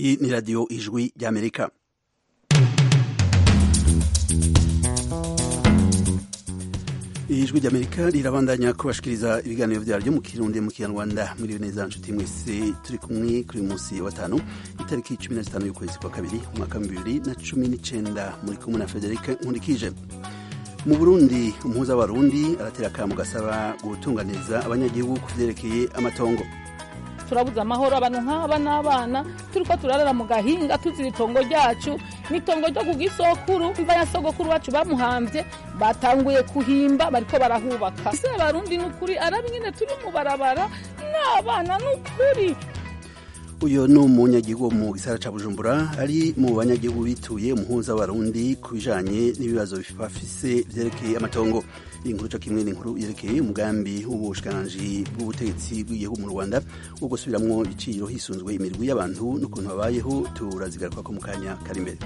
iyi ni radiyo ijwi ry'amerika ijwi ry'amerika rirabandanya kubashikiriza ibiganiro byaryo mu kirundi mu kinyarwanda muri neza nshuti mwese turi kumwe kuri uyu munsi wa gatanu itariki cumi na zitanu y'ukwezi kwa kabiri umwaka wa bibiri na cumi n'icenda muri kumwe na federike nkurikije mu burundi umuhuza w'abarundi aratera akamu gasaba gutunganiza abanyagihugu ku vyerekeye amatongo turabuze amahoro abantu nk'aba n'abana turiko turarara mu gahinga tuzira itongo ryacu n'itongo ryo ku gisokuru imva ya sogokuru wacu bamuhamvye batanguye kuhimba bariko barahubaka ese abarundi n'ukuri araba ingene turi mu barabara n'abana n'ukuri uyu ni umunyagihugu wo mu gisara ca bujumbura ari mu banyagihugu bituye umuhuza w'abarundi ku bijanye n'ibibazo bafise vyerekeye amatongo iyi nkuru co kimwe n'inkuru yerekeye umugambi w'ubushikiranganji bw'ubutegetsi bw'igihugu mu rwanda wo gusubiramwo ibiciro hisunzwe imirwi y'abantu n'ukuntu babayeho turazigaruka ko mu kanya kari imbere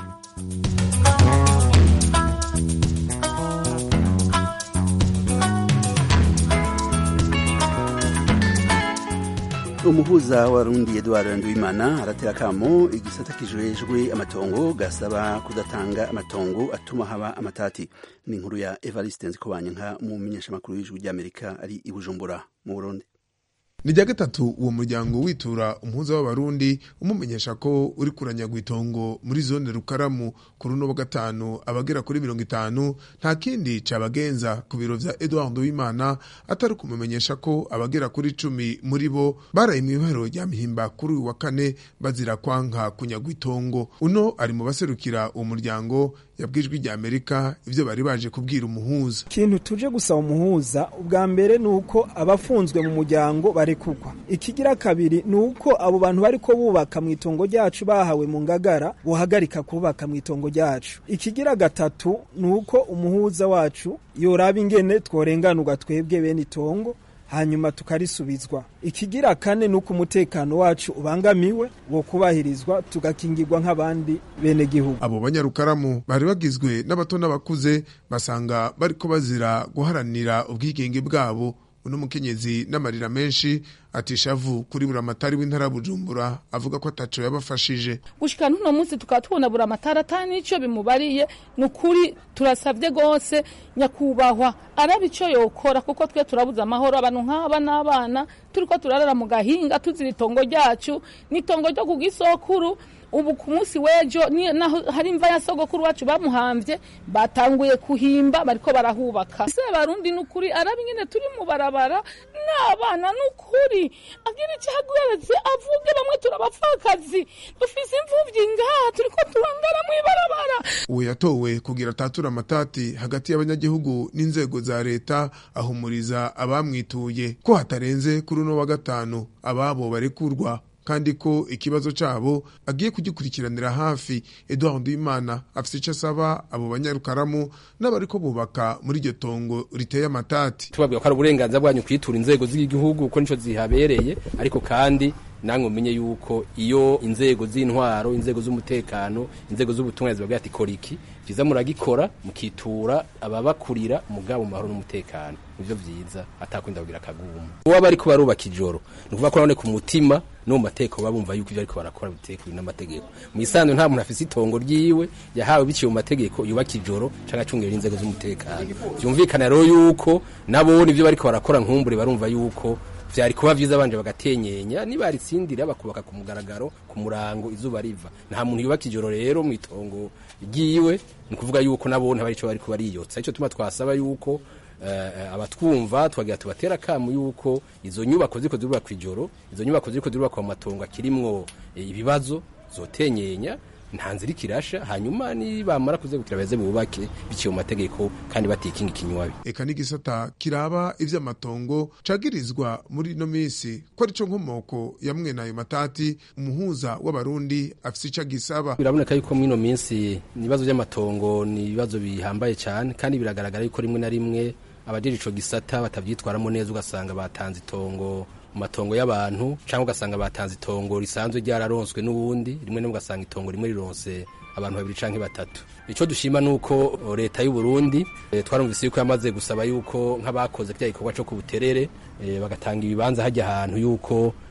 umuhuza w'abarundi edward nduwimana aratera akamo igisata kijejwe amatongo gasaba kudatanga amatongo atuma haba amatati ni inkuru ya evariste nzikobanyanka mu menyeshamakuru y'ijwi ry'amerika ari i bujumbura mu burundi ni rya gatatu uwo muryango witura umuhuza w'abarundi umumenyesha ko uri kuranyagwa itongo muri zone rukaramu ku runo wa gatanu abagera kuri mirongo itanu nta kindi cabagenza ku biro vya edward w'imana atari kumumenyesha ko abagera kuri cumi muri bo baraye mw'ibaro rya mihimba kuri uyu wa kane bazira kwanka kunyagwa itongo uno ari mu baserukira uwo muryango yabwijwe rya amerika ivyo bari baje kubwira umuhuza ikintu tuje gusaba umuhuza ubwa mbere ni uko abafunzwe mu muryango barekugwa ikigira kabiri ni uko abo bantu bariko bubaka mu itongo ryacu bahawe mu ngagara bohagarika kubaka mu itongo ryacu ikigira gatatu ni uko umuhuza wacu yoraba ingene tworenganurwa twebwe bene itongo hanyuma tukarisubizwa ikigira kane ni uko umutekano wacu ubangamiwe wo kubahirizwa tugakingirwa nk'abandi bene gihugu abo banyarukaramu bari bagizwe n'abato n'abakuze basanga bariko bazira guharanira ubwigenge bwabo uno mukenyezi n'amarira menshi atishavu kuri buramatari w'intara bujumbura avuga ko ataco yabafashije gushika n'uno munsi tukaba tubona buramatari ata n'ico bimubariye ni ukuri turasavye gose nyakubahwa araba ico yokora kuko twe turabuze amahoro abantu nk'aba n'abana turiko turarara mu gahinga tuzira itongo ryacu n'itongo ryo ku gisokuru ubu ku munsi w'ejo naho hari imva ya sogokuru wacu bamuhamvye batanguye kuhimba bariko barahubaka ese abarundi n'ukuri araba ingene turi mu barabara n'abana n'ukuri agira ico ahaguretse avuge bamwe turabapfakazi dufise imvuvyi ngaha turiko turangara mw'ibarabara uwo yatowe kugira atatura amatati hagati y'abanyagihugu n'inzego za leta ahumuriza abamwituye ko hatarenze kuri uno wa gatanu ababo barekurwa kandi ko ikibazo cabo agiye kugikurikiranira hafi Edouard Imana afise ico asaba abo banyarukaramu n'abariko bubaka muri iryo tongo riteye amatati tubabwira ko ari uburenganzira bwanyu kwitura inzego z'igihugu kuko nico zihabereye ariko kandi namwe umenye yuko iyo inzego z'intwaro inzego z'umutekano inzego z'ubutumwa zibabwira ati kora iki vyiza muragikora mukitura ababakurira mugabo mu mahoro n'umutekano nivyo vyiza atakwinda kugira akaguma uwo bariko barubaka ijoro ni ukuvuga ko none ku mutima no mu mateko baba bumva yuko ivyo ariko barakora bitekwe n'amategeko mu isanzwe nta muntu afise itongo ryiwe yahawe biciye mu mategeko yubaka ijoro canke acungera inzego z'umutekano vyumvikana rero yuko nabone ivyo bariko barakora nkumbure barumva yuko vyari kuba vyiza banje bagatenyenya nibaritsindira bakubaka ku mugaragaro ku murango izuba riva nta muntu yubaka ijoro rero mu itongo ryiwe ni kuvuga yuko nabone bari ico bariko bariyotsa ico tuma twasaba yuko uh, abatwumva twagira tubatera akamu yuko izo nyubako ziriko zirubakwa ijoro izo nyubako ziriko zirubakwa mu matongo akirimwo ibibazo zotenyenya nta nzira ikirasha hanyuma nibamara kuzegukira beze bubake biciye mu mategeko kandi batikinga ikinywabi eka n'igisata kiraba ivy'amatongo cagirizwa muri ino misi ko arico nkomoko ya mwene ayo matati umuhuza w'abarundi afise ico agisaba biraboneka yuko mw'ino minsi ibibazo vy'amatongo ni ibibazo bihambaye cane kandi biragaragara yuko rimwe na rimwe abajeje ico gisata batavyitwaramo neza ugasanga batanze itongo mu matongo y'abantu cyangwa ugasanga batanze itongo risanzwe ryararonswe n'ubundi rimwe rimwe ugasanga itongo rimwe rironse abantu babiri canke batatu ico dushima nuko leta y'u Burundi e, twarumvise yuko yamaze gusaba yuko nk'abakoze kya gikorwa co ku buterere e, bagatanga ibibanza hajya ahantu yuko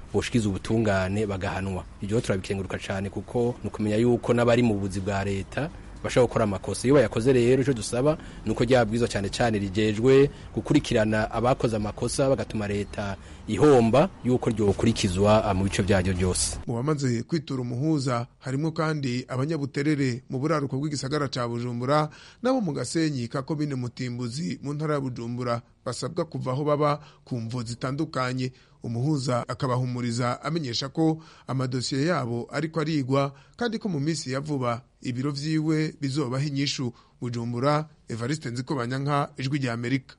boshikiza ubutungane bagahanwa ibyo turabikenguruka cyane kuko ni ukumenya yuko n'abari mu buzi bwa leta bashobora gukora amakosa iyo bayakoze rero icyo dusaba ni uko ryabwirizwa cyane cyane rigejwe gukurikirana abakoze amakosa bagatuma leta ihomba yuko ryokurikizwa mu bice byaryo byose mu bamaze kwitura umuhuza harimo kandi abanyabuterere mu buraruko bw'igisagara ca bujumbura nabo mu gasenyi ka komine mutimbuzi mu ntara ya bujumbura basabwa kuva aho baba ku mvo zitandukanye umuhuza akabahumuriza amenyesha ko amadosiye yabo ariko arigwa kandi ko mu minsi ya vuba ibiro vyiwe bizobaho inyishu bujumbura evariste nzikobanyanka ijwi rya amerika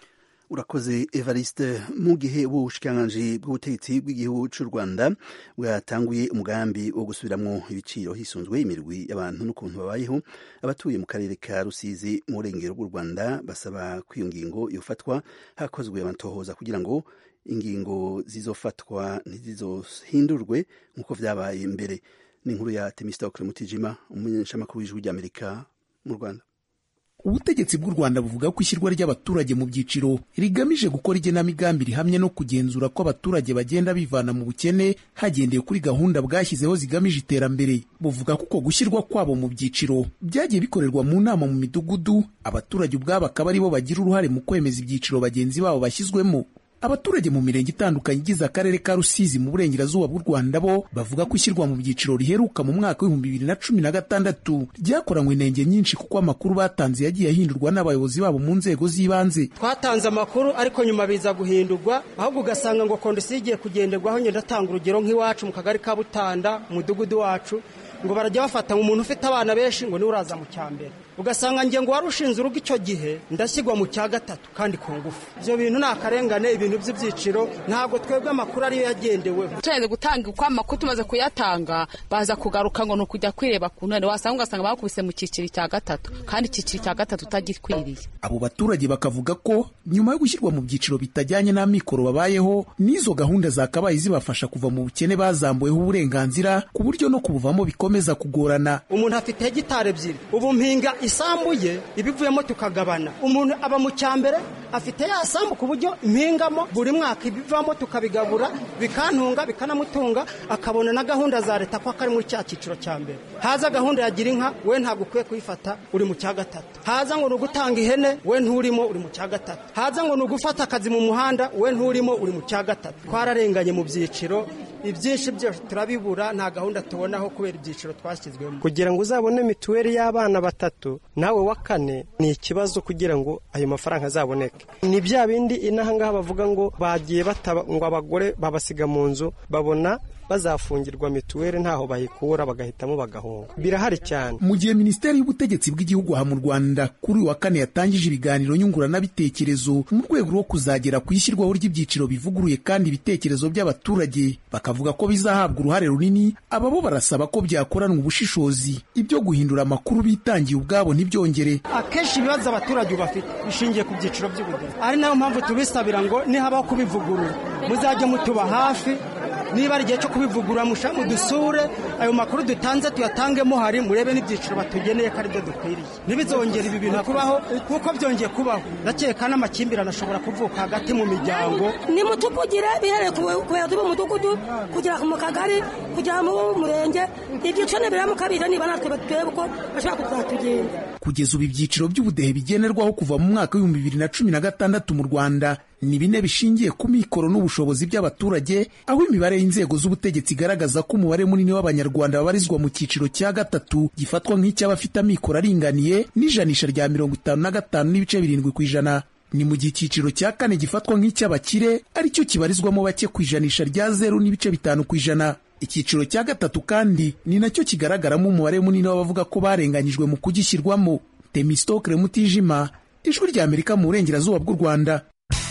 urakoze evariste mu gihe ubushikiranganji bw'ubutegetsi bw'igihugu cy'u rwanda bwatanguye umugambi wo gusubiramwo ibiciro hisunzwe imirwi y'abantu n'ukuntu babayeho abatuye mu karere ka rusizi mu burengero bw'u rwanda basaba ko iyo ngingo yofatwa hakozwe amatohoza kugira ngo ingingo zizofatwa ntizizohindurwe nk'uko vyabaye mbere ni inkuru ya temistokle mutijima umumenyeshamakuru w'ijwi ry'amerika mu rwanda ubutegetsi bw'u rwanda buvuga ko ishyirwa ry'abaturage mu byiciro rigamije gukora igenamigambi rihamye no kugenzura ko abaturage bagenda bivana mu bukene hagendewe kuri gahunda bwashyizeho zigamije iterambere buvuga ko uko gushyirwa kwabo mu byiciro byagiye bikorerwa mu nama mu midugudu abaturage ubwabo akaba aribo bagira uruhare mu kwemeza ibyiciro bagenzi babo bashyizwemo abaturage mu mirenge itandukanye igize akarere ka rusizi mu burengerazuba bw'u rwanda bo bavuga ko ishyirwa mu byiciro riheruka mu mwaka w'ibihumbi bibiri na cumi na gatandatu ryakoranywe inenge nyinshi kuko amakuru batanze yagiye ahindurwa n'abayobozi babo mu nzego z'ibanze twatanze amakuru ariko nyuma biza guhindurwa ahubwo ugasanga ngo kondisiyo igiye kugenderwaho ngenda atanga urugero nk'iwacu mu kagari ka butanda mu mudugudu wacu ngo barajya bafata umuntu ufite abana benshi ngo niwe uraza mu cyambere ugasanga nge ngo wari ushinze urugo icyo gihe ndashyirwa mu cya gatatu kandi ku ngufu ibyo bintu ni akarengane ibintu by'ibyiciro ntabwo twebwe amakuru ariyo yagendeweho tumaze gutanga uko amakuru tumaze kuyatanga baza kugaruka ngo ni ukujya kwireba ku ntare wasanga ugasanga bakubise mu cyiciro cya gatatu kandi icyiciro cya gatatu utagikwiriye abo baturage bakavuga ko nyuma yo gushyirwa mu byiciro bitajyanye n'amikoro babayeho n'izo gahunda zakabaye zibafasha kuva mu bukene bazambuweho uburenganzira ku buryo no kubuvamo bikomeza kugorana umuntu afite hegitari ebyiri ubu mpinga isambu ye ibivuyemo tukagabana umuntu aba mu cyambere afite ya sambu ku buryo impingamo buri mwaka ibivamo tukabigabura bikantunga bikanamutunga akabona na gahunda za leta ko akari muri cya cyiciro cya mbere haza gahunda ya gira inka we ntabwo ukwiye kuyifata uri mu cya gatatu haza ngo ni ugutanga ihene we nturimo uri mu cya gatatu haza ngo ni ugufata akazi mu muhanda we nturimo uri mu cya gatatu twararenganye mu byiciro ibyinshi byose turabibura nta gahunda tubonaho kubera ibyiciro twashyizwemo kugira ngo uzabone mituweli y'abana batatu nawe wa kane ni ikibazo kugira ngo ayo mafaranga azaboneke ni bya bindi inaha ngaha bavuga ngo bagiye bataba ngo abagore babasiga mu nzu babona bazafungirwa mituweli ntaho bayikura bagahitamo bagahunga birahari cyane mu gihe minisiteri y'ubutegetsi bw'igihugu aha mu rwanda kuri uyu wa kane yatangije ibiganiro nyunguranabitekerezo mu rwego rwo kuzagera ku ishyirwaho ry'ibyiciro bivuguruye kandi ibitekerezo by'abaturage bakavuga ko bizahabwa uruhare runini aba bo barasaba ko byakoranwa ubushishozi ibyo guhindura amakuru bitangiye ubwabo ntibyongere akenshi ibibazo abaturage bafite bishingiye ku byiciro by'ubudehe ari nayo mpamvu tubisabira ngo nihabaho kubivugurura muzajye mutuba hafi niba ari igihe cyo kubivugurura mushaka mudusure ayo makuru dutanze tuyatangemo hari murebe n'ibyiciro batugeneye ko aribyo dukwiriye ntibizongere ibi bintu kubaho kuko byongeye kubaho ndakeka n'amakimbirane ashobora kuvuka hagati mu miryango nimutuvugire bihereye ku bayobozi b'umudugudu kugera mu kagari kugera mu murenge ibyiciro nibiramuka biza niba natwe turebe uko bashobora kuzatugenza kugeza ubu ibyiciro by'ubudehe bigenerwaho kuva mu mwaka w'ibihumbi bibiri na cumi na gatandatu mu rwanda ni bine bishingiye ku mikoro n'ubushobozi by'abaturage aho imibare y'inzego z'ubutegetsi igaragaza ko umubare munini w'abanyarwanda babarizwa mu cyiciro cya gatatu gifatwa nk'icy'abafite amikoro aringaniye n'ijanisha rya mirongo itanu na gatanu n'ibice birindwi ku ijana ni mu gihe icyiciro cya kane gifatwa nk'icy'abakire aricyo kibarizwamo bake ku ijanisha rya zeru n'ibice bitanu ku ijana icyiciro cya gatatu kandi ni nacyo kigaragaramo umubare munini w'abavuga ko barenganyijwe mu kugishyirwamo temistokre mutijima ijwi rya amerika mu burengerazuba bw'u rwanda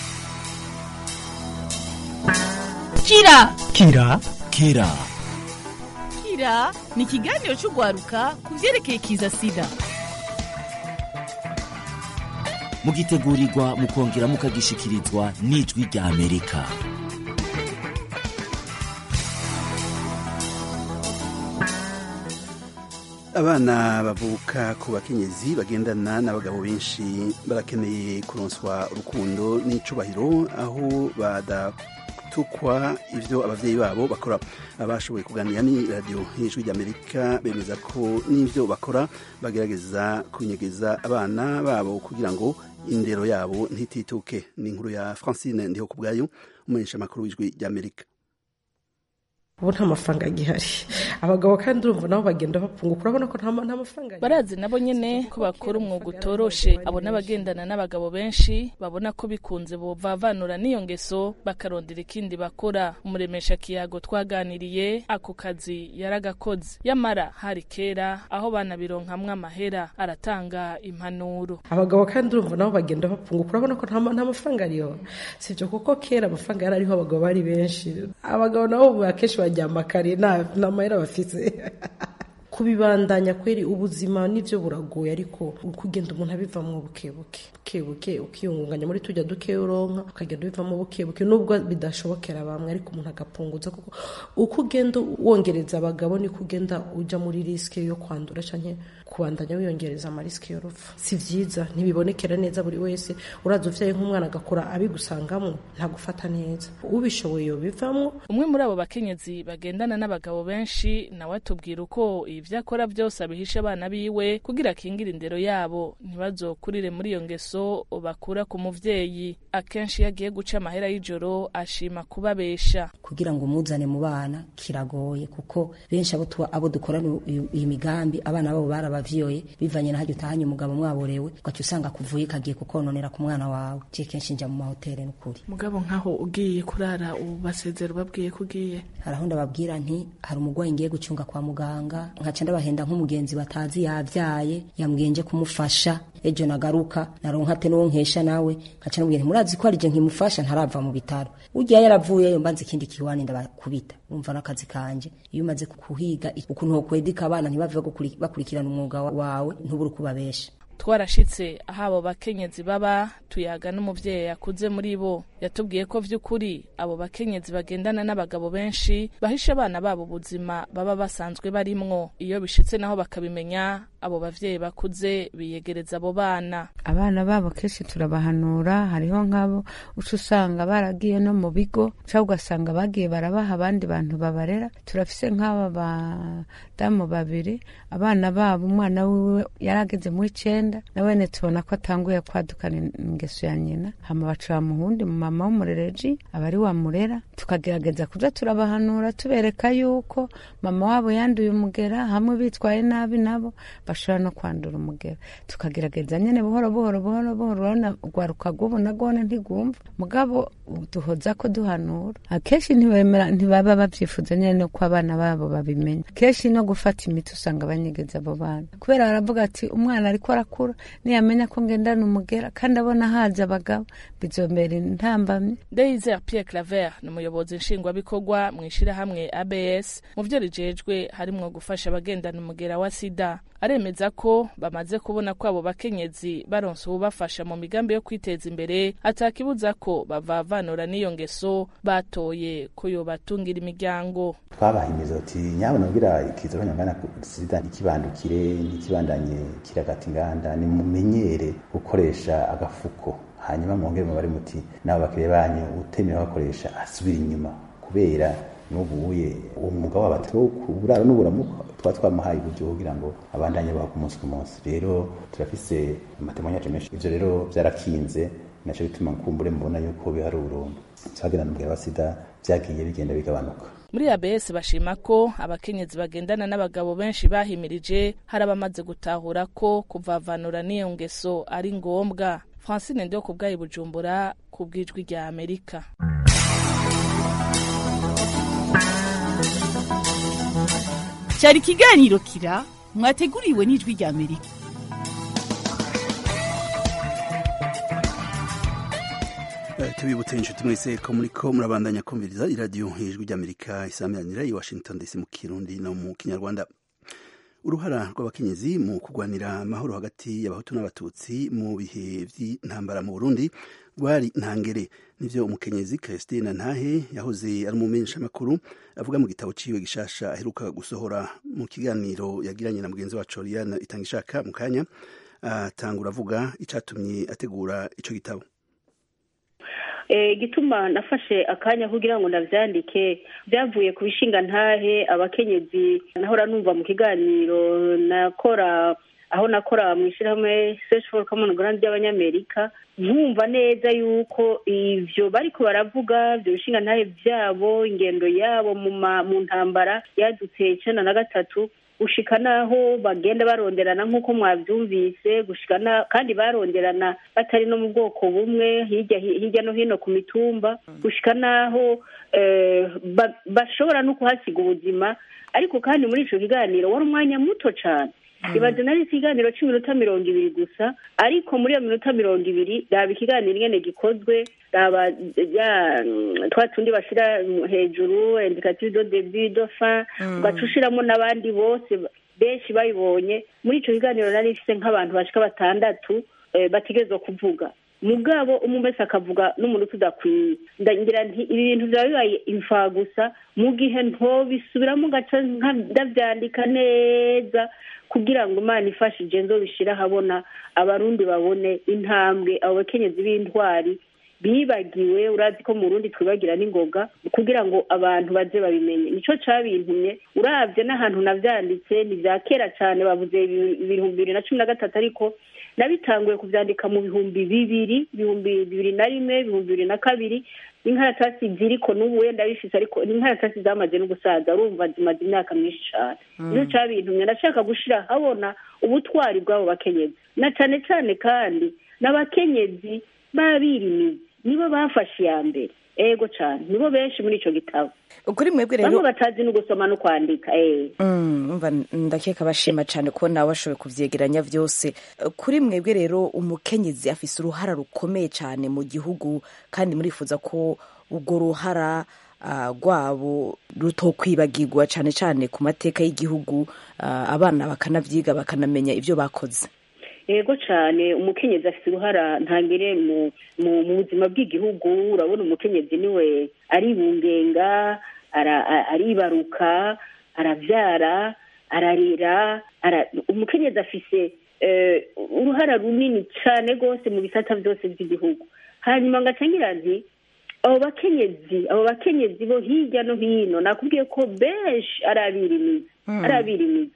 kira kira kira kira ni ikiganiro cy'urwaruka ku byerekeye kiza sida mugitegurirwa mukongera mukagishikirizwa n'ijwi rya amerika abana bavuka ku bakenyezi bagendana n'abagabo benshi barakeneye kuronswa urukundo n'icubahiro aho batukwa ivyo abavyeyi babo bakora abashoboye kuganira ni radio y'ijwi ry'amerika bemeza ko n'ivyo bakora bagerageza kunyegeza abana babo kugira ngo indero yabo ntitituke ni inkuru ya francine ndiho ku bwayo umumenyesha makuru w'ijwi ry'amerika ubu nta mafaranga agihari abagabo kandi urumva nabo bagenda bapunguka urabona ko nta mafaranga barazi nabo nyene ko bakora umwuga utoroshe abo n'abagendana n'abagabo benshi babona ko bikunze bovavanura n'iyo ngeso bakarondera ikindi bakora umuremesha kiyago twaganiriye ako kazi yaragakoze yamara hari kera aho banabironkamwo amahera aratanga impanuro abagabo kandi urumva nabo bagenda bapunguka urabona ko nta mafaranga ariyo sibyo kuko kera amafaranga yari ariho abagabo bari benshi abagabo nabo akenshi baryama kare nta mahera bafite kubibandanya kweri ubuzima nivyo buragoye ariko kugenda umuntu abivamwo bukebuke bukebuke ukiyungunganya muri tujya duke uronka ukagenda ubivamo bukebuke nubwo bidashobokera bamwe ariko umuntu agapunguza kuko uko ugenda wongereza abagabo niko ugenda uja muri riske yo kwandura canke kubandanya wiyongereza amarisike y'urupfu si vyiza ntibibonekera neza buri wese uraza uvyaye nk'umwana agakura abigusangamo ntagufata neza ubishoboye yobivamwo umwe muri abo bakenyezi bagendana n'abagabo benshi nawe atubwira uko ivyo akora byose abihisha abana biwe kugira akingire indero yabo ntibazokurire muri iyo ngeso bakura ku muvyeyi akenshi iyo agiye guca amahera y'ijoro ashima kubabesha kugira ngo umuzane mu bana kiragoye kuko benshi abo abo dukorana iyi migambi abana babo barabavyoye bivanye na hajya utahanye umugabo mwaborewe ugaca usanga kuvuye kagiye kukononera ku mwana wawe je kenshi nja mu mahoteli n'ukuri mugabo nkaho ugiye kurara ubu basezera ubabwiye ko ugiye hari aho ndababwira nti hari umurwayi ngiye gucunga kwa muganga nkaca ndabahenda nk'umugenzi batazi yavyaye yambwiye nje kumufasha ejo nagaruka naronka ate n'uwo nkesha nawe nkaca namubwira murazi ko arije nkimufasha ntarava mu bitaro urya yaravuyeyo mbanze ikindi kiwani ndabakubita umva n'akazi kanje iyo umaze kuhiga ukuntu wokwedika abana ntibave bakurikirana umwuga wawe ntubure kubabesha twarashitse aho abo bakenyezi baba tuyaga n'umuvyeyi yakuze muri bo yatubwiye ko vy'ukuri abo bakenyezi bagendana n'abagabo benshi bahisha abana babo ubuzima baba basanzwe barimwo iyo bishitse naho bakabimenya abo bavyeyi bakuze biyegereza abo bana abana babo kenshi turabahanura hariho nk'abo uca usanga baragiye no mu bigo cyangwa ugasanga bagiye barabaha abandi bantu babarera turafise nk'aba badamu babiri abana babo umwana wiwe yarageze muri icenda nawene tubona ko atanguye kwadukana ingeso ya nyina hama baca muhundi mu mama w'umurereji aba ari wamurera tukagerageza kuja turabahanura tubereka yuko mama wabo yanduye umugera hamwe bitwaye nabi nabo bashobora no kwandura umugera tukagerageza nyene buhoro buhoro buhoro buhoro urabona rwaruka rw'ubu nagone ntigwumva mugabo duhoza ko duhanura akenshi ntibemera ntibaba bavyifuza nyene ko abana babo babimenya kenshi no gufata imiti usanga banyegeza abo bana kubera baravuga ati umwana ariko arakura niyamenya ko ngendana umugera kandi abona haza abagabo bizombera intambamye Ndeyizere Pierre Claver ni umuyobozi nshingwabikorwa mu ishirahamwe ABS mu vyo rijejwe harimwo gufasha abagendana umugera wa sida aremeza ko bamaze kubona ko abo bakenyezi baronse ububafasha mu migambi yo kwiteza imbere atakibuza ko bavavanura n'iyo ngeso batoye ko yobatungira imiryango twabahimiza uti nyabona kugira ikiza abanyangana sida ntikibandukire ntikibandanye kiragata inganda nimumenyere gukoresha agafuko hanyuma mwongere mubare muti nabo bakiriya banyu utemera bakoresha asubira inyuma kubera n'ubuye uwo mwuga wabo ati uburaro n'uburamuko tuba twamuhaye uburyo kugira ngo abandanye baho ku munsi ku munsi rero turafise amatemanyaje menshi ivyo rero vyarakinze naco bituma nkumbure mubona yuko biharuro twagendana umugera wa sida vyagiye bigenda bigabanuka muri abs bashima ko abakenyezi bagendana n'abagabo benshi bahimirije hari abamaze gutahura ko kuvavanura n'iyo ngeso ari ngombwa francine ndio ku bwayi bujumbura ku bw'ijwi rya amerika cyari ikiganiro kira mwateguriwe n'ijwi rya amerika tubibutse inshuti mwese ko muri ko murabandanya kumviriza iradiyo ijwi ry'amerika isameranira i washington dc mu kirundi no mu kinyarwanda uruhara rw'abakenyezi mu kurwanira amahoro hagati y'abahutu n'abatutsi mu bihe by'intambara mu burundi rwari ntangere nivyo umukenyezi christine ntahe yahoze ari umumenyeshamakuru avuga mu gitabo ciwe gishasha aheruka gusohora mu kiganiro yagiranye na mugenzi wacu oriane itangishaka mu kanya atangura avuga icatumye ategura ico gitabo igituma nafashe akanya kugira ngo ndabyandike byavuye ku bishinga ntahe abakenyezi nahora numva mu kiganiro nakora aho nakora mu ishyirahamwe search for common ground ry'abanyamerika nkumva neza yuko ivyo bariko baravuga ivyo bishinga ntahe vyabo ingendo yabo mu ntambara yadutse icenda na gatatu gushika naho bagenda baronderana nk'uko mwavyumvise gushika na kandi baronderana batari no mu bwoko bumwe hirya hirya no hino ku mitumba gushika naho bashobora no kuhasiga ubuzima ariko kandi muri ico kiganiro wari umwanya muto cane ibaze nari ikiganiro cy'iminota mirongo ibiri gusa ariko muri iyo minota mirongo ibiri raba ikiganiro ingene gikozwe raba twa tundi bashyira hejuru indikative do debi do fa ugaca ushiramo n'abandi bose benshi bayibonye muri icyo kiganiro nari ifite nk'abantu bashika batandatu bategerezwa kuvuga mugabo umwe wese akavuga n'umuntu udakwiye ndagira nti ibi bintu byaba bibaye imfa gusa mu gihe ntobisubiramo gaca ndabyandika neza kugira ngo imana ifashije nzo bishira ahabona abarundi babone intambwe abo bakenyezi b'intwari bibagiwe urazi ko mu rundi twibagira n'ingoga kugira ngo abantu baze babimenye nico cabintumye uravye n'ahantu navyanditse ni vya kera cane bavuze ibihumbi bibiri na cumi na gatatu ariko nabitanguye kuvyandika mu bihumbi bibiri ibihumbi bibiri na rimwe ibihumbi bibiri na kabiri n'inkaratasi ziriko n'ubu wenda bifise ariko n'inkaratasi zamaze no gusaza urumva zimaze imyaka myinshi cane nico cabintumye ndashaka gushira habona ubutwari bw'abo bakenyezi na cane cane kandi n'abakenyezi b'abirimizi nibo bafashe iya mbere ego cyane nibo benshi muri icyo gitabo kuri mwebwe rero bamwe batazi no gusoma no kwandika umva ndakeka bashima cyane ko nawe washoboye kubyegeranya byose kuri mwebwe rero umukenyezi afise uruhara rukomeye cyane mu gihugu kandi murifuza ko urwo ruhara rwabo rutokwibagirwa cyane cyane ku mateka y'igihugu abana bakanabyiga bakanamenya ibyo bakoze yego cyane umukenyezi afite uruhara ntangire mu buzima bw'igihugu urabona umukenyezi niwe aribungenga aribaruka arabyara ararira umukenyezi afise uruhara runini cyane rwose mu bisata byose by'igihugu hanyuma ngacangira nti abo bakenyezi abo bakenyezi bo hirya no hino nakubwiye ko benshi ari abirimizi ari abirimizi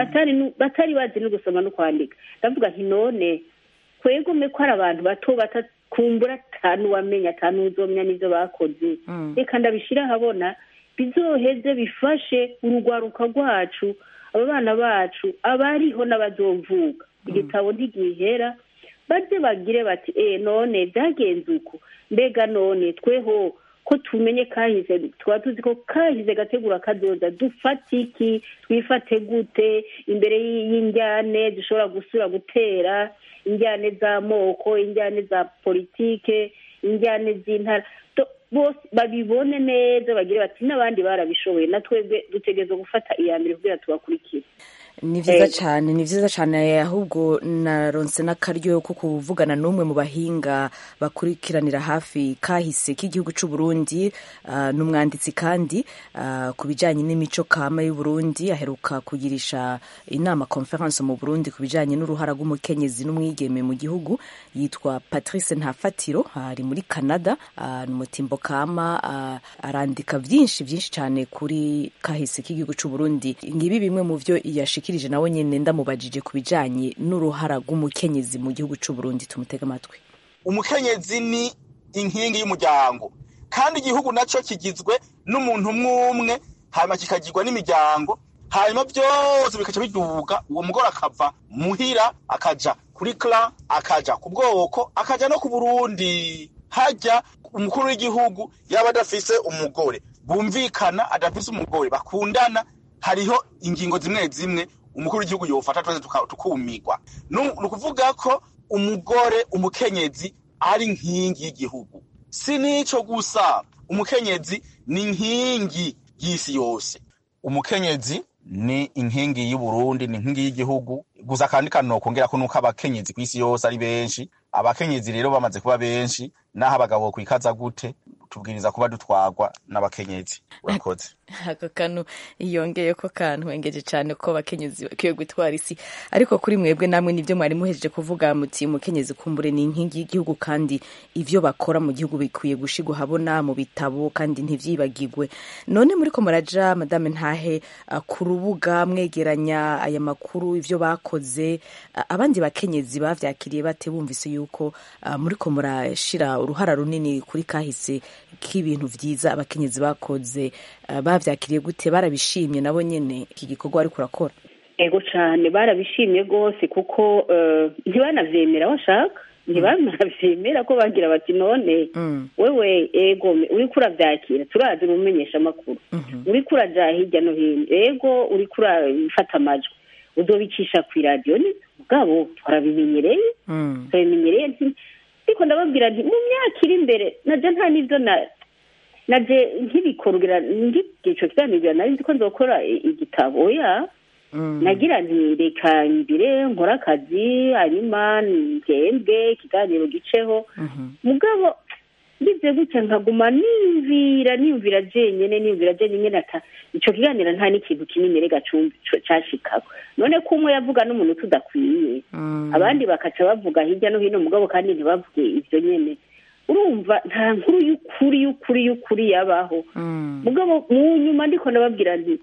batari bazi no gusoma no kwandika ndavuga nti none twegome ko ari abantu bato batakumbura atanu wamenya atanu uzomenya n'ibyo bakoze reka ndabishyira ahabona bizoheze bifashe urugwaruka rwacu abo bana bacu abariho n'abazovuka igitabo ntigihera baze bagire bati eh none byagenze uko mbega none tweho ko tumenye kahize tukaba tuzi ko kahize gategura kazoza dufate iki twifate gute imbere y'injyane zishobora gusura gutera injyane z'amoko injyane za politike injyane z'intara bose babibone neza bagire bati n'abandi barabishoboye na twebwe dutegereza gufata iya mbere kugira tubakurikire ni byiza cyane ni byiza cyane ahubwo naronse n'akaryo ko kuvugana n'umwe mu bahinga bakurikiranira hafi kahise k'igihugu cy'u Burundi uh, n'umwanditsi kandi uh, ku bijyanye n'imico kama y'u Burundi aheruka kugirisha inama conference mu Burundi ku bijyanye n'uruhara rw'umukenyezi n'umwigeme mu gihugu yitwa Patrice Ntafatiro ari muri Canada uh, ni umutimbo kama arandika byinshi byinshi cyane kuri kahise k'igihugu cy'u Burundi ngibi bimwe mu byo yashika yashikirije nawe nyine ndamubajije ku bijanye n'uruhara rw'umukenyezi mu gihugu cy'u Burundi tumutega amatwi umukenyezi ni inkingi y'umuryango kandi igihugu nacyo kigizwe n'umuntu umwe umwe hanyuma kikagirwa n'imiryango hanyuma byose bikaca biduga uwo mugore akava muhira akaja kuri kla akaja ku bwoko akaja no ku burundi hajya umukuru w'igihugu yaba adafise umugore bumvikana adafise umugore bakundana hariho ingingo zimwe zimwe umukuru w'igihugu yofata twese tukumigwa ni ukuvuga ko umugore umukenyezi ari inkingi y'igihugu si n'ico gusa umukenyezi ni inkingi y'isi yose umukenyezi ni inkingi y'uburundi ni inkingi y'igihugu gusa kandi kanokongera ko nuko abakenyezi ku isi yose ari benshi abakenyezi rero bamaze kuba benshi naho abagabo kwikaza gute tubwiriza kuba dutwagwa n'abakenyezi urakoze ako kantu yongeye ko kantu wengeje cyane ko abakenyezi bakwiye gutwara isi ariko kuri mwebwe namwe nibyo mwari muhejeje kuvuga muti umukenyezi kumbure ni inkingi y'igihugu kandi ivyo bakora mu gihugu bikwiye gushigwa habona mu bitabo kandi ntivyibagirwe none muri ko muraja madame ntahe uh, ku rubuga mwegeranya aya makuru ivyo bakoze uh, abandi bakenyezi bavyakiriye bate bumvise yuko uh, muri ko murashira uruhara runini kuri kahise k'ibintu vyiza abakenyezi bakoze uh, bavyakiriye gute barabishimye nabo nyene iki gikorwa ariko urakora ego cyane barabishimye rwose kuko eh, ntibanavyemera washaka ntibanavyemera ko bagira bati none wewe ego uriko uravyakira turazi umumenyesha amakuru uriko uraja hirya no hino ego uriko urafata amajwi uzobicisha kw'iradiyo ni mugabo twarabimenyereye turabimenyereye nti- ariko ndababwira nti mu myaka iri imbere naje nta n'ivyo na naje nkibikorera ngico kiganiro nari nzi ko nzokora i- igitabo oya nagira nti reka mbire nkore akazi hanyuma ntembwe ikiganiro giceho mugabo ngize gutya nkaguma niyumvira niyumvira jenyene niyumvira jenyene ata ico kiganiro nta n'ikintu kinini rega cumbi co- cashikako none ko umwe yavuga n'umuntu tudakwiye abandi bakaca bavuga hirya no hino mugabo kandi ntibavuge ivyo nyene urumva nta nkuru y'ukuri y'ukuri y'ukuri yabaho mugabo mu nyuma ndiko ndababwira nti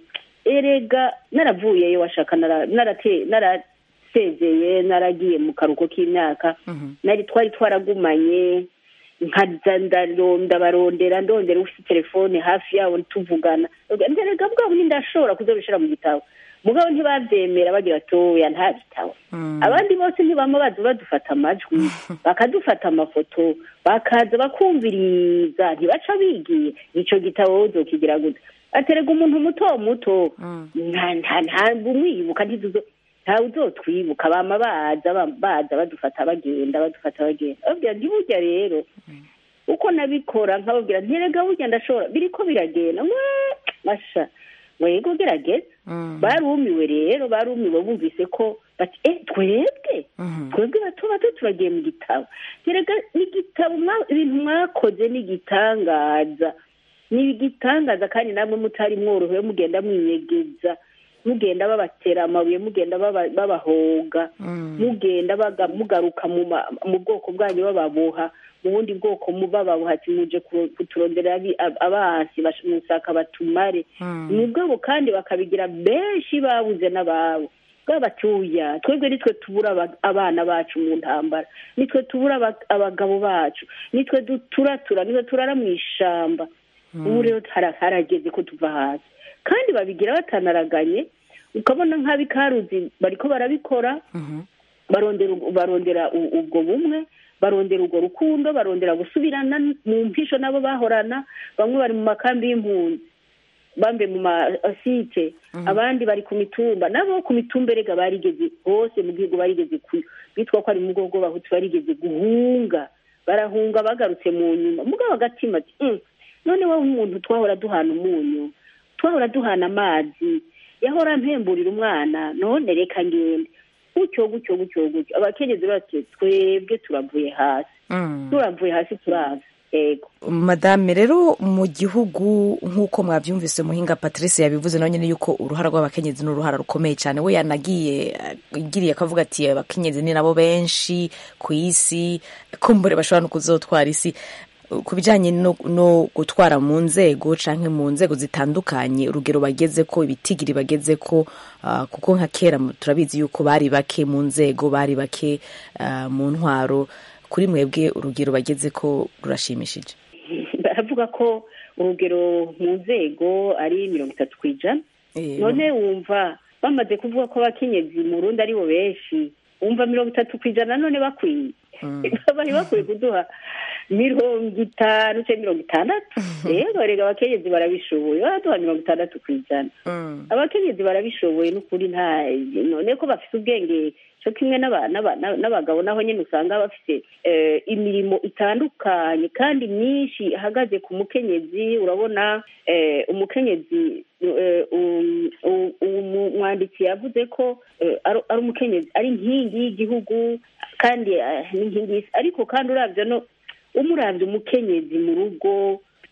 erega naravuyeyo washaka nara- narate- narasezeye naragiye mu karuhuko k'imyaka nari twari twaragumanye nkaza ndaronda barondera ndondera ufite telefone hafi yabo tuvugana nderega bwabo ndashobora kuzobishira mu gitabo mugabo ntibavyemera bagira ati oya nta bitabo abandi bose ntibama baza badufata amajwi bakadufata amafoto bakaza bakumviriza ntibaca bigiye ico gitabo wowe uzokigira gute aterega umuntu muto muto nta nta ntabwo umwibuka ntiduzo ntawe uzotwibuka bama baza bam- baza badufata bagenda badufata bagenda babwira nti burya rero uko nabikora nkababwira nti erega burya ndashobora biriko biragenda mwe masha mwego gerageza barumiwe rero barumiwe bumvise ko bati eh twebwe twebwe bato bato turagiye mu gitabo erega n'igitabo mwa- ibintu mwakoze n'igitangaza ni igitangaza kandi namwe mutari mworohewe mugenda mwinyegeza mugenda babatera amabuye mugenda baba- babahoga mugenda baga- mugaruka mu ma- mu bwoko bwanyu bababoha mu bundi bwoko mu bababoha ati muje kuro- kuturondera abi- ab- abansi bash- musaka batumare mugabo kandi bakabigira benshi babuze n'ababo bwa batuya twebwe nitwe tubura aba- abana bacu mu ntambara nitwe tubura aba- abagabo bacu nitwe duturatura nitwe turara mu ishamba ubu rero hara- harageze ko tuva hasi kandi babigira batanaraganye ukabona nk'abikaruzi bariko barabikora barondera barondera u- ubwo bumwe barondera urwo rukundo barondera gusubirana mu mpisho nabo bahorana bamwe bari mu makambi y'impunzi bambe mu masite abandi bari ku mitumba nabo ku mitumba erega barigeze hose mu gihugu barigeze ku bitwa ko ari mu bwoko bw'abahutu barigeze guhunga barahunga bagarutse mu nyuma mugabo agatima ati "Mm, none wowe umuntu twahora duhana umunyu twahora duhana amazi yahora mpemburira umwana none reka ngende gutyo gutyo gutyo gutyo abakenyezi bati twebwe turavuye hasi turavuye hasi turaza ego madame rero mu gihugu nk'uko mwabyumvise muhinga patrice yabivuze nawe nyine yuko uruhara rw'abakenyezi ni uruhara rukomeye cyane we yanagiye eh, igiriye akavuga ati abakenyezi ni nabo benshi ku isi kumbure bashobora no kuzotwara isi ku bijyanye no, no gutwara mu nzego canke mu nzego zitandukanye urugero bageze ko ibitigiri bageze ko uh, kuko nka kera mu- turabizi yuko bari bake mu nzego bari bake uh, mu ntwaro kuri mwebwe urugero bageze ko rurashimishije baravuga ko urugero mu nzego ari mirongo itatu ku ijana none wumva bamaze kuvuga ko abakenyezi mu rundi ari bo benshi wumva mirongo itatu ku ijana none bakwiye bari bakwiye kuduha mirongo itanu cyangwa mirongo itandatu rero rega abakenyezi barabishoboye baraduha mirongo itandatu ku ijana abakenyezi barabishoboye n'ukuri nta none ko bafite ubwenge cyo kimwe n'aba- n'aba- n'abagabo naho nyine usanga bafite eh, imirimo itandukanye kandi myinshi ihagaze ku mukenyezi urabona eh, umukenyezi eh, um- um- umwanditsi yavuze ko eh, ari ari umukenyezi ari inkingi y'igihugu kandi eh, ni inkingi y'isi ariko kandi uravye no umuravye umukenyezi mu rugo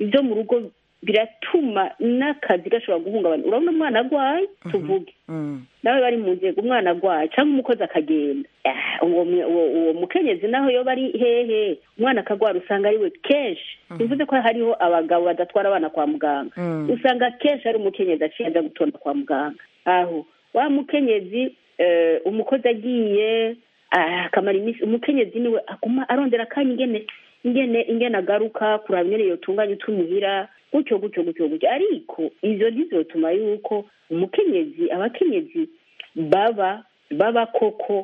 ibyo mu rugo biratuma n'akazi gashobora guhungabana urabona umwana agwaye tuvuge nawe bari mu nzego umwana agwaye cyangwa umukozi akagenda Ah, uwo mwe- uwo uwo mukenyezi naho yo bari hehe umwana akagwara usanga ari we kenshi bivuze ko hariho abagabo badatwara abana kwa muganga usanga kenshi ari umukenyezi aciye aza gutonda kwa muganga aho wa mukenyezi eh, umukozi agiye ah, akamara iminsi umukenyezi niwe aguma arondera akanya ingene ingene ingene agaruka kuraba ingene yotunganya utumuhira gutyo gutyo gutyo gutyo ariko ivyo ntizotuma yuko umukenyezi abakenyezi baba baba koko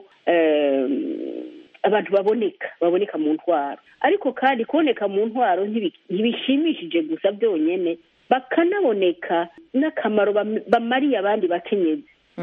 em, abantu baboneka baboneka mu ntwaro ariko kandi kuboneka mu ntwaro ntibi- ntibishimishije gusa byonyene bakanaboneka n'akamaro bam- bamariye abandi bakenyezi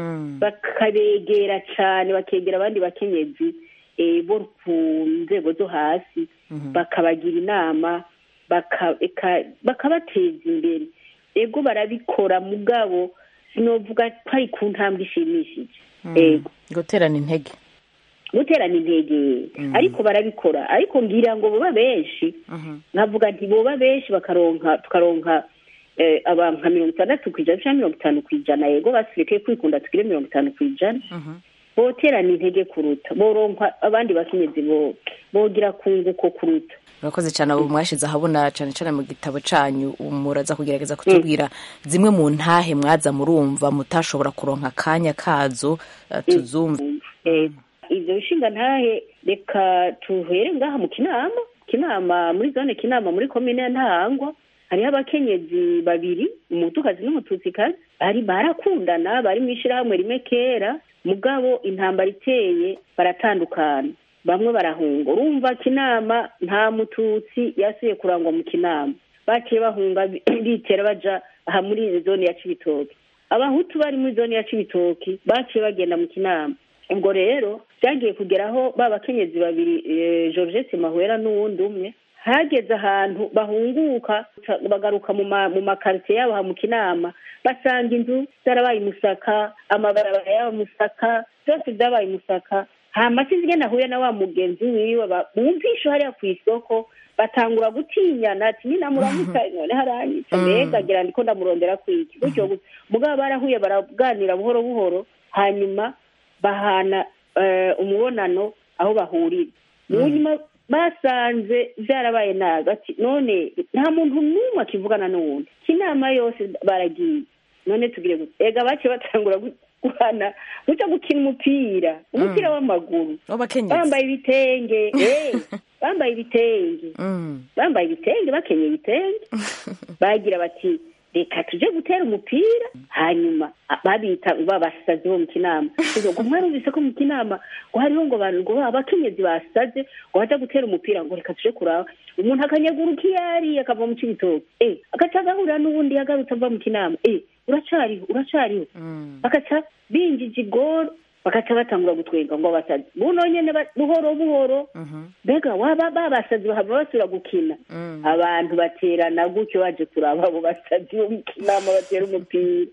bakabegera cyane bakegera abandi bakenyezi eh, bo ku nzego zo hasi bakabagira inama baka- eka- bakabateza imbere ego barabikora mugabo sinovuga ko ari ku ntambwe ishimishije ego guterana intege guterana intege ariko barabikora ariko ngira ngo boba benshi nkavuga nti boba benshi bakaronka tukaronka eh, abantu nka mirongo itandatu ku ijana cyangwa mirongo itanu ku ijana yego basirikeye kwikunda tugire mirongo itanu ku ijana boterana intege kuruta boronka abandi bakenyezi bo bogira kunguko kuruta murakoze cyane abo mwashize ahabona cyane cyane mu gitabo cyanyu muraza kugerageza kutubwira zimwe mu ntahe mwaza murumva mutashobora kuronka akanya kazo eh, tuzumva Eh, ivyo bishinga ntahe reka tuhere ngaha mu kinama kinama muri zone kinama muri komine ya ntahangwa hariho abakenyezi babiri umutukazi n'umututsikazi bari barakundana bari mu ishirahamwe rimwe kera mugabo intambara iteye baratandukana bamwe barahunga urumva kinama nta mututsi yasuye kurangwa mu kinama baciye bahunga bi- bitera baja aha muri zone ya cibitoke abahutu bari muri zone ya cibitoki baciye bagenda mu kinama ubwo rero byagiye kugeraho ba bakenyezi babiri eh, georgette mahwera n'uwundi umwe hageze ahantu bahunguka bagaruka mu ma- mu makaritsiye yabo aha mu kinama basanga inzu zarabaye umusaka amabarabara yaba musaka byose byabaye umusaka hama sinzi ingene ahuye na wa mugenzi wiwe ba- bumvishe hariya ku isoko batangura gutinyana ati nyina muramuka none haranyica mbega agira ndiko ndamurondera kwiki gutyo gutyo mugabo barahuye baraganira buhoro buhoro hanyuma bahana eh, umubonano aho bahurira mu nyuma basanze byarabaye nabi ati none nta muntu n'umwe akivugana n'uwundi inama yose baragiye none tugire gute ega baciye batangura gu- guhana guca gukina umupira umupira w'amaguru bambaye ibitenge eh, bambaye ibitenge bambaye ibitenge bakenyeye ibitenge bagira bati reka tuje gutera umupira hanyuma a- babita babasazi bo mu kinama ngo mwarumvise ko mu kinama ngo hariho ngo abantu ngo abakenyezi basaze ngo baja gutera umupira ngo reka tuje kuraba umuntu akanyaguruka iyo ari akava mu cibitoke eh agaca agahurira n'ubundi yagarutse ava mu kinama eh uracariho uracariho bagaca binjije igoro bagaca batangura gutwenga ngo basazi buno nyene ba- buhoro buhoro mbega waba babasazi bahava basubira gukina abantu baterana gutyo baje kuraba abo basazi bo mu kinama batera umupira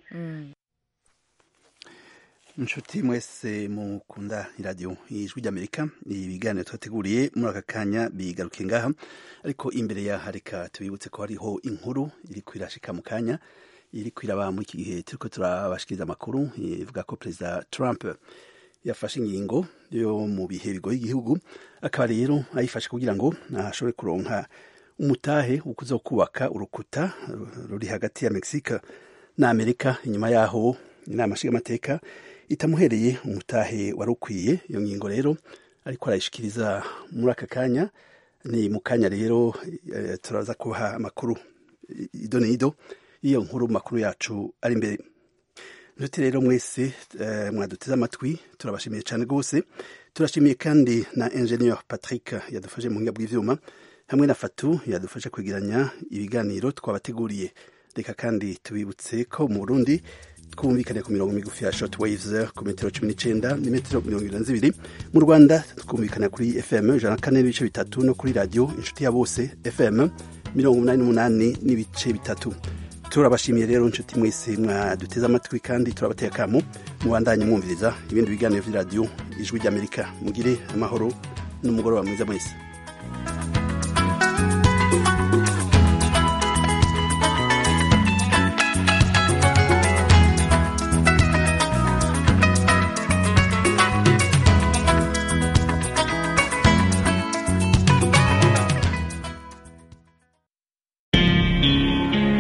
inshuti mwese mukunda iradiyo ijwi ry'amerika ibiganiro twateguriye muri aka kanya bigaruke ngaha ariko imbere yaha reka tubibutse ko hariho inkuru iri kwirashika mu kanya iri kwiraba muri iki gihe turiko turabashikiriza amakuru ivuga ko perezida trump yafashe ingingo yo mu bihe bigoye igihugu akaba rero ayifashe kugira ngo ashobore kuronka umutahe wo kuza kubaka urukuta ruri hagati ya mexique na amerika inyuma yaho inama nshingamateka itamuhereye umutahe wari ukwiye iyo ngingo rero ariko arayishikiriza muri aka kanya ni mu kanya rero eh, turaza kubaha amakuru ido n'ido y'iyo nkuru mu makuru yacu ari imbere nshuti rero mwese eh, mwaduteze amatwi turabashimiye cyane rwose turashimiye kandi na ingenieur patrick yadufashe mu buhinga bw'ivyuma hamwe na fatu yadufashe kwegeranya ibiganiro twabateguriye reka kandi tubibutse ko mu burundi twumvikane ku mirongo migufi ya short waves ku metero cumi n'icenda n'imetero mirongo ibiri na zibiri mu rwanda twumvikana kuri fm ijana na kane n'ibice bitatu no kuri radiyo inshuti ya bose fm mirongo umunani n'umunani n'ibice bitatu turabashimiye rero inshuti mwese mwaduteze amatwi kandi turabateye akamu mubandanye mwumviriza ibindi biganiro vy'iradiyo ijwi ry'amerika mugire amahoro n'umugoroba mwiza mwese